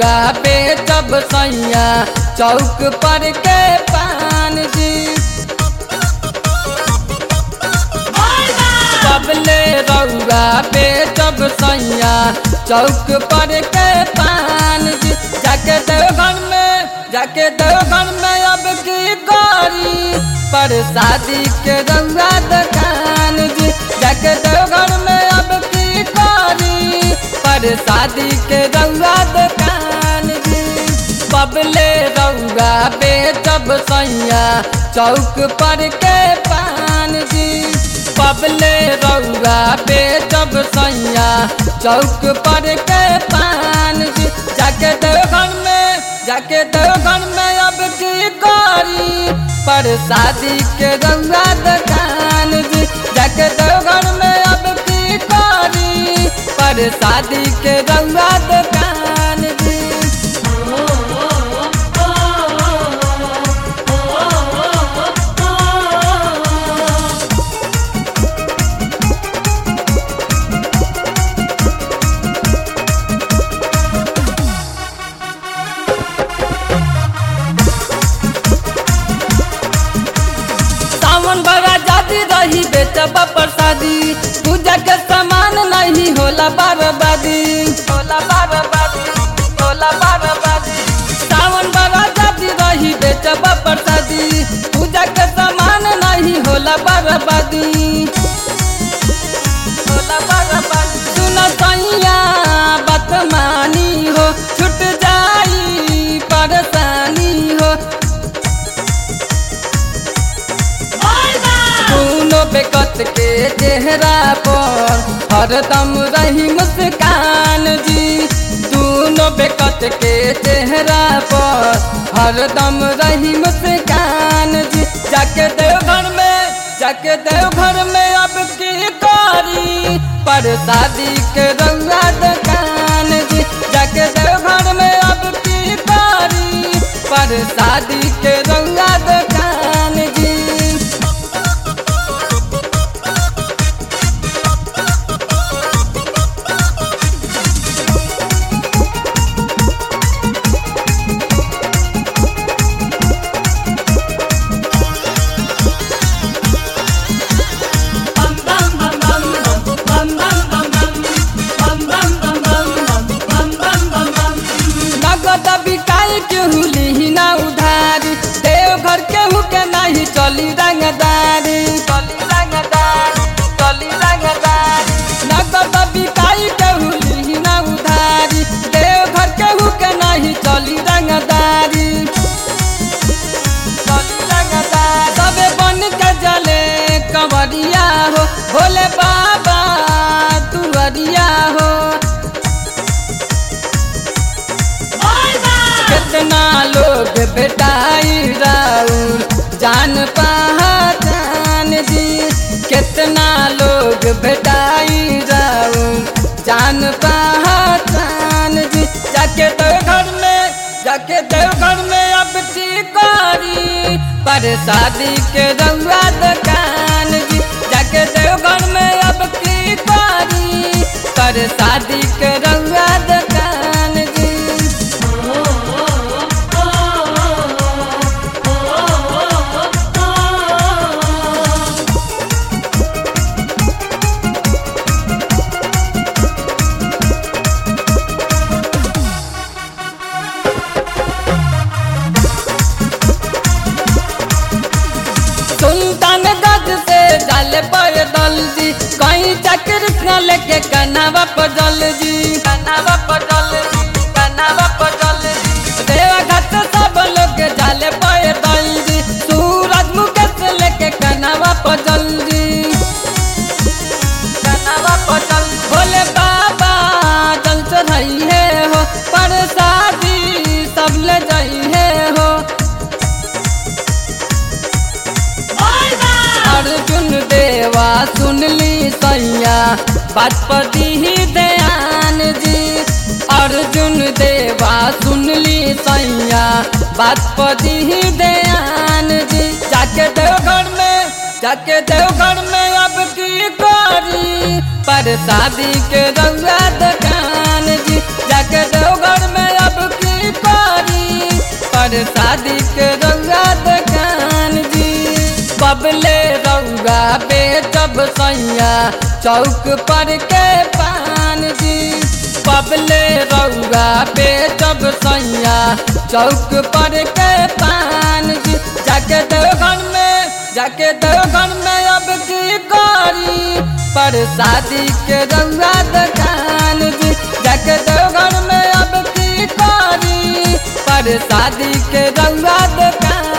रउआ बेचब सैया चौक पर के पान जी सबले रउआ बेचब सैया चौक पर के पान जी जाके देवघर में जाके देवघर में अब की करी पर शादी के रउआ दुकान जी जाके देवघर में अब की करी पर शादी के रउआ दुकान जी बबले रउआ बेचब सैया चौक पर के पान जी बबले रउआ बेचब सैया चौक पर के पान जी जाके देवघर में जाके देवघर में अब की करी पर शादी के रउआ दुकान जी जाके देवघर में अब की करी पर शादी के रउआ दुकान जी सावन बड़ा जाती रही बेचब प्रसादी पूजा के सामान नहीं होला बर्बादी होला बर्बादी होला बर्बादी सावन बड़ा जाती रही बेचब प्रसादी पूजा के सामान नहीं होला बर्बादी होला बर्बादी सुन सैया बात मानी हो छूट जाई परेशानी हो दोनों बेकत के चेहरा पर हरदम रही मुस्कान जी दोनों बेकत के चेहरा पर हरदम रही मुस्कान जी जाके देवघर में जाके देवघर में अब की करी पर शादी के रउआ दुकान जी जाके देवघर में अब की करी पर शादी के रउआ दुकान जी नगद बिकाई केहू लिही ना उधारी देवघर केहू के नहीं चली रंगदारी चली रंगदारी चली रंगदारी नगद बिकाई केहू लिही ना उधारी देवघर केहू के नहीं चली रंगदारी चली रंगदारी सबे बन के जले कंवरिया हो भोले बाबा तुअरिया हो कितना लोग बेटाई राउर जान पहचान जी कितना लोग बेटाई राउर जान पहचान जी जाके देवघर में जाके देवघर में अब की करी पर शादी के रउआ दुकान जी जाके देवघर में अब की करी पर शादी के रउआ दुकान जी सुल्तान गज से डाले पर दल जी कहीं चक्र न लेके कनावा पर जल जी कनावा पर जल जी कनावा पर जल जी देवा घाट सब लोग डाले पर दल जी सूरज मुकेश लेके कनावा पर जल जी कनावा पर जल भोले बाबा जल चढ़ाई है हो पर शादी सब ले जाई है हो अर्जुन देवा सुन ली सैया बात पर दी ध्यान जी अर्जुन देवा सुन ली सैया बात पर दी ध्यान जी जाके देवघर में जाके देवघर में अब की करी पर शादी के रउआ दुकान जी जाके देवघर में अब की पर शादी के रउआ दुकान जी बबले रउआ बेचब सैया चौक पर के पान जी बबले रउआ बेचब सैया चौक पर के पान जी जाके देवघर में जाके देवघर में अब की करी पर शादी के रउआ दुकान जी जाके देवघर में अब की करी पर शादी के रउआ दुकान